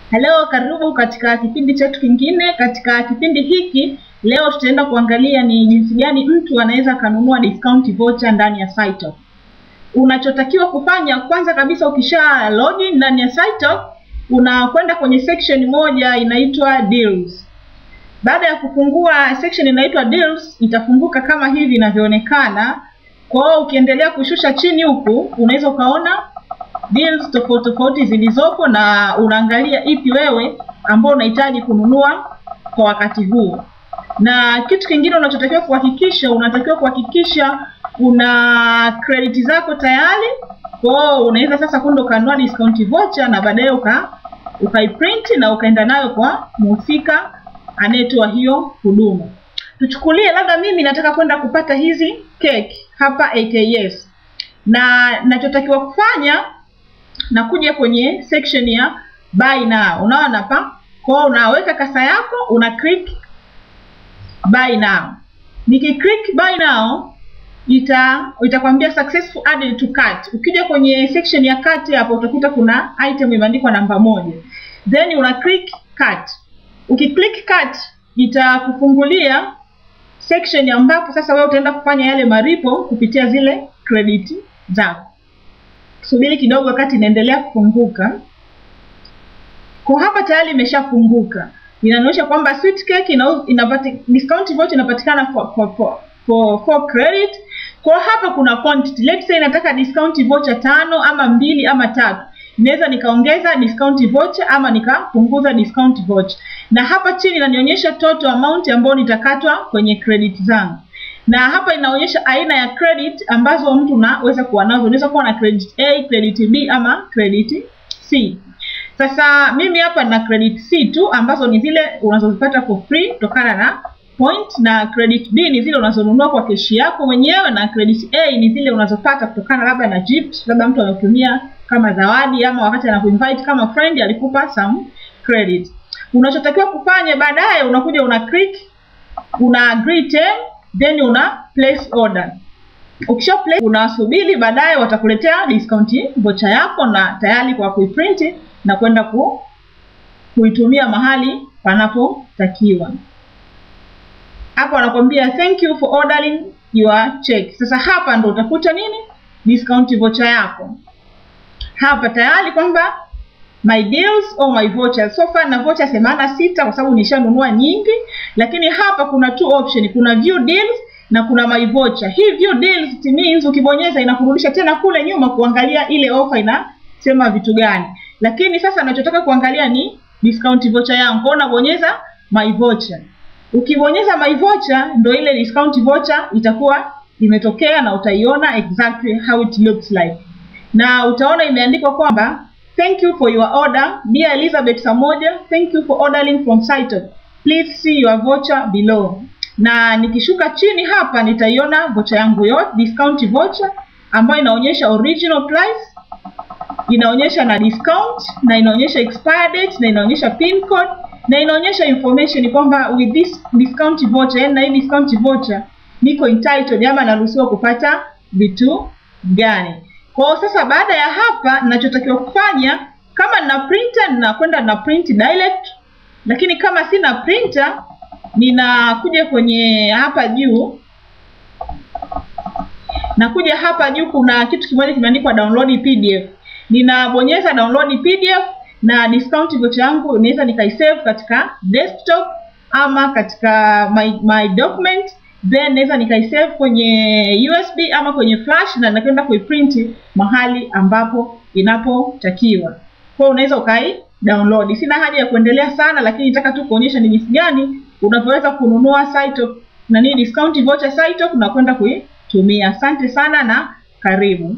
Hello, karibu katika kipindi chetu kingine. Katika kipindi hiki leo tutaenda kuangalia ni jinsi gani mtu anaweza akanunua discount voucher ndani ya SiteTalk. Unachotakiwa kufanya kwanza kabisa, ukisha login ndani ya SiteTalk, unakwenda kwenye section moja inaitwa deals. Baada ya kufungua section inaitwa deals, itafunguka kama hivi inavyoonekana. Kwa hiyo ukiendelea kushusha chini huku, unaweza ukaona deals tofauti tofauti zilizopo na unaangalia ipi wewe ambao unahitaji kununua kwa wakati huo. Na kitu kingine unachotakiwa kuhakikisha, unatakiwa kuhakikisha una credit zako tayari. Kwa hiyo unaweza sasa kwenda ukanunua discount voucher na baadaye uka ukaiprint na ukaenda nayo kwa mhusika anayetoa hiyo huduma. Tuchukulie labda mimi nataka kwenda kupata hizi cake hapa AKS, na nachotakiwa kufanya na kuja kwenye section ya buy now. Unaona hapa, kwa hiyo unaweka kasa yako, una click buy now. Niki click buy now ita itakwambia successful added to cart. Ukija kwenye section ya cart hapo utakuta kuna item imeandikwa namba moja, then una click cart. Ukiclick cart itakufungulia section ambapo sasa wewe utaenda kufanya yale maripo kupitia zile credit zako. Subiri kidogo wakati inaendelea kufunguka. Kwa hapa tayari imeshafunguka, inaonyesha kwamba sweet cake ina, inapati, discount voucher inapatikana for, for, for, for, for credit. Kwa hapa kuna quantity, let's say nataka discount voucher tano ama mbili ama tatu, naweza nikaongeza discount voucher ama nikapunguza discount voucher, na hapa chini inanionyesha total amount ambayo nitakatwa kwenye credit zangu na hapa inaonyesha aina ya credit ambazo mtu unaweza kuwa nazo. Unaweza kuwa na credit A, credit B ama credit C. Sasa mimi hapa na credit C tu ambazo ni zile unazozipata for free kutokana na point, na credit B ni zile unazonunua kwa keshi yako mwenyewe, na credit A ni zile unazopata kutokana labda na gift, labda mtu anakutumia kama zawadi ama wakati anakuinvite kama friend alikupa some credit. Unachotakiwa kufanya baadaye, unakuja una click, una agree term then una place order. Ukisha place unasubiri, baadaye watakuletea discount voucher yako na tayari kwa kuiprint na kwenda ku, kuitumia mahali panapotakiwa. Hapo wanakwambia thank you for ordering your check. Sasa hapa ndo utakuta nini, discount voucher yako hapa tayari kwamba my deals or my vouchers. So far na voucher themanini na sita kwa sababu nishanunua nyingi, lakini hapa kuna two option, kuna view deals na kuna my voucher. Hii view deals it means ukibonyeza inakurudisha tena kule nyuma kuangalia ile offer inasema vitu gani, lakini sasa nachotaka kuangalia ni discount voucher yangu, kwa unabonyeza my voucher. Ukibonyeza my voucher ndo ile discount voucher itakuwa imetokea na utaiona exactly how it looks like, na utaona imeandikwa kwamba Thank you for your order. Dear Elizabeth Samoja, thank you for ordering from SiteTalk. Please see your voucher below. Na nikishuka chini hapa nitaiona voucher yangu yote, discount voucher ambayo inaonyesha original price, inaonyesha na discount na inaonyesha expire date na inaonyesha pin code na inaonyesha information kwamba with this discount voucher, yani na hii discount voucher niko entitled ama naruhusiwa kupata vitu gani. Kwa sasa baada ya hapa ninachotakiwa kufanya kama nina printer ninakwenda na print direct, lakini kama sina printer ninakuja kwenye hapa juu, nakuja hapa juu, kuna kitu kimoja kimeandikwa download PDF. Ninabonyeza download PDF na discount voucher yangu naweza nikaisave katika desktop ama katika my, my document then naweza nikaisave kwenye USB ama kwenye flash na nakwenda kuiprint mahali ambapo inapotakiwa. Kwa unaweza ukai download. Sina haja ya kuendelea sana, lakini nataka tu kuonyesha ni jinsi gani unavyoweza kununua SiteTalk na ni discount voucher SiteTalk na kwenda kuitumia. Asante sana na karibu.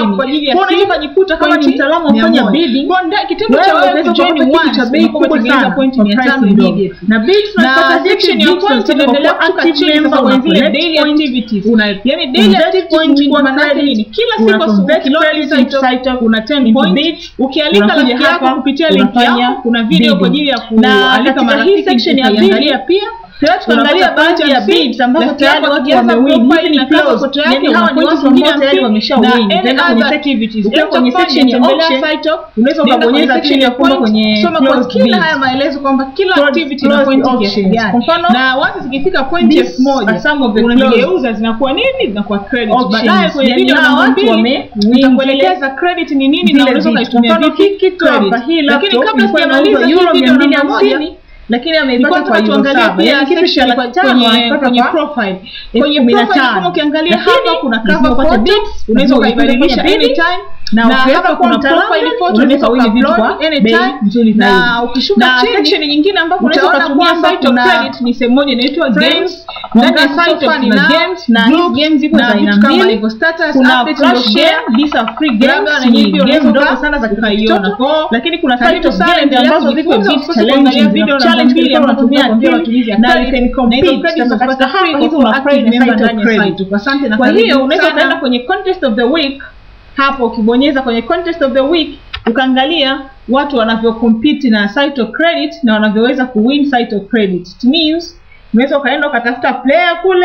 up kwa ajili ya Kwa unaweza simu, ukajikuta kama ni pointi mtaalamu wa mia kufanya moja. bidding Kwa nda- kitendo wewe cha wewe unaweza kujoin kupata kitu once, cha bei unakuwa kubwa umetengeneza sana pointi kwa mia price tano ndogo. immediately. na bids na tunapata section ya bids, points tunataka inaendelea kuwa kushuka active chini member, sasa una kuna zile collect daily points, activities una yani daily invest activities points ni kwa maana yake credit, nini kila una siku asubuhi convert ukiload credit site into site, una 10 into points bids, ukialika unakuja rafiki yako hapa, kupitia link unafanya yako kuna video kwa bidding. ajili ya na kualika katika hii marafiki section ya utaiangalia bidding, pia Tayari tukaangalia Unapata baadhi ya point and bits ambazo left tayari yako watu ukianza wamewin. profile Hizi ni na close. cover photo yake, Yani una hawa ni point watu ambao ambao tayari na wameshawin. any Utaenda kwenye other section- activities. ukiwa Enter kwenye point, section ya tembelea auction, site up, unaweza nenda kwenye ukabonyeza section chini ya ya kwamba point, kwenye soma kwa closed kila bids. haya maelezo kwamba kila Closed- activity ina closed point kiasi auctions. gani. Kwa mfano, na once zikifika point these elfu moja are some of the unazigeuza zinakuwa nini zinakuwa credit Auctions. baadaye kwenye Yani video hawa namba watu mbili wame- nitakuelekeza credit ni nini na zile unaweza vitu. ukaitumia Kwa mfano, vipi hii kitu credit. hapa, hii lakini laptop kabla ilikuwa sijamaliza inauzwa hii euro video namba moja 250, lakini ameipata Nilikuwa kwa nataka euro tuangalie saba. pia Yani kitu section cha kwa- laki tano kwenye ameipata kwenye kwa profile elfu kwenye kumi na profile tano. kama ukiangalia Lakini hapa kuna lazima cover upate photo bits, unaweza lazima ukaibadilisha upate bits, anytime na na ukiweza hapa kuwa kuna mtaalamu, profile photo unaweza unaweza kuwini vitu ukaupload kwa bei anytime nzuri na zaidi. ukishuka Na chini section nyingine ambapo unaweza utaona ukatumia kwamba site of kuna credit ni sehemu moja inaitwa games games, ndani ya ongeza site of fun kuna na games na hizi groups, games ziko na za aina vitu kama mbili. hivyo status kuna updates flash ndio share game, these are free games, Labda na ni nyinyi pia game unaweza ndogo uka- sana za ukaiona. kitoto, Kwa- lakini kuna karibu site of sana, games endelea ambazo ziko kujifunza, bit usikose challenges, kuangalia zina video namba challenge mbili kila ambazo unatumia zinakuambia akili matumizi ya na you credit, can na hizo compete. credits Sasa katika unapata free hapa hizi kwa una active active member site of ndani ya credit. site. Asante na kwa karibu hiyo unaweza sana. ukaenda kwenye contest of the week hapo ukibonyeza kwenye contest of the week ukaangalia watu wanavyocompete na site of credit na wanavyoweza kuwin site of credit it means unaweza ukaenda ukatafuta player kule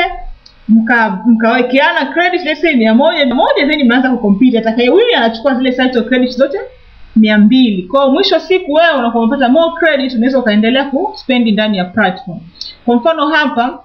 mka mkawekeana credit let's say mia moja mia moja then mnaanza kucompete atakayewini anachukua zile site of credit zote mia mbili kwa hiyo mwisho wa siku wewe unakuwa umepata more credit unaweza ukaendelea kuspendi ndani ya platform kwa mfano hapa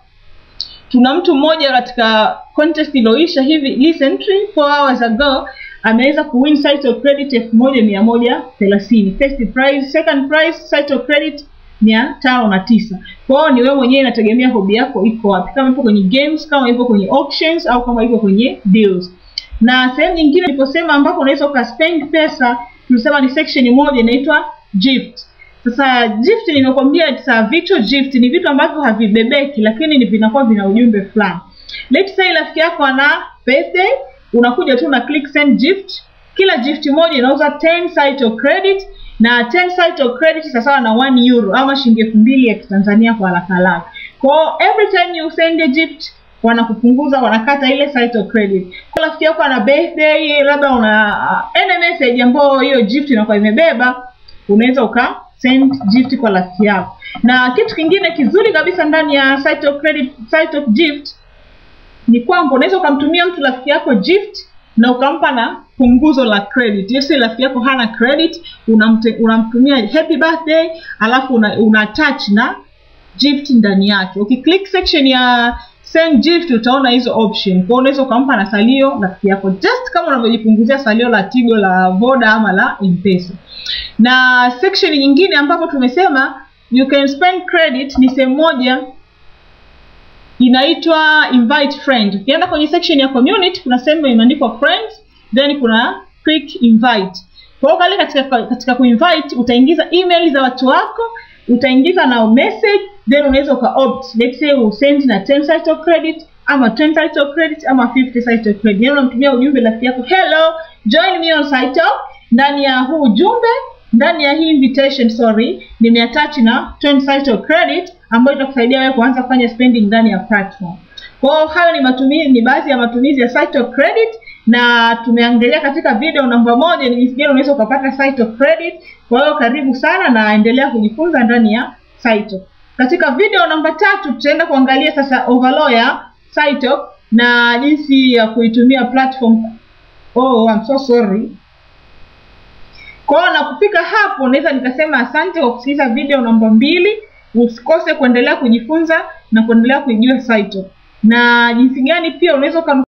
tuna mtu mmoja katika contest iliyoisha hivi recently 4 hours ago ameweza kuwin site of credit elfu moja mia moja thelathini first prize second prize site of credit mia tano na tisa kwa hiyo ni wewe mwenyewe inategemea hobi yako iko wapi kama ipo kwenye games kama ipo kwenye auctions au kama ipo kwenye deals na sehemu nyingine niliposema ambapo unaweza ukaspend pesa tulisema ni section moja inaitwa gift sasa gift nimekwambia it's a virtual gift ni vitu ambavyo havibebeki lakini ni vinakuwa vina ujumbe fulani let's say rafiki yako ana birthday unakuja tu na click send gift kila gift moja inauza 10 site of credit na 10 site of credit sawasawa na 1 euro ama shilingi elfu mbili ya kitanzania kwa haraka haraka kwao every time you send a gift wanakupunguza wanakata ile site of credit kwa rafiki yako ana birthday labda una uh, any message ambayo hiyo gift inakuwa imebeba unaweza uka send gift kwa rafiki yako na kitu kingine kizuri kabisa ndani ya site of credit site of gift ni kwamba unaweza ukamtumia mtu rafiki yako gift na ukampa na punguzo la credit yes rafiki yako hana credit unamte, unamtumia happy birthday alafu una, una attach na gift ndani yake ukiclick section ya send gift utaona hizo option kwa unaweza ukampa na salio rafiki yako just kama unavyojipunguzia salio la tigo la voda ama la mpesa na section nyingine ambapo tumesema you can spend credit ni sehemu moja inaitwa invite friend ukienda kwenye section ya community kuna sehemu imeandikwa friends then kuna click invite kwa hiyo kale katika, katika kuinvite utaingiza email za watu wako utaingiza na message then unaweza uka opt let's say usend na 10 site of credit ama 10 site of credit ama 50 site of credit yani unamtumia ujumbe rafiki yako hello join me on site of ndani ya huu ujumbe ndani ya hii invitation sorry nimeattach na 10 site of credit ambayo itakusaidia wewe kuanza kufanya spending ndani ya platform kwa hiyo hayo ni matumizi ni baadhi ya matumizi ya site of credit na tumeangalia katika video namba moja ni jinsi gani unaweza ukapata site of credit kwa hiyo karibu sana na endelea kujifunza ndani ya site katika video namba tatu tutaenda kuangalia sasa overall ya site na jinsi ya kuitumia platform oh I'm so sorry kwa hiyo na kufika hapo naweza nikasema asante kwa kusikiliza video namba mbili usikose kuendelea kujifunza na kuendelea kuijua site na jinsi gani pia unaweza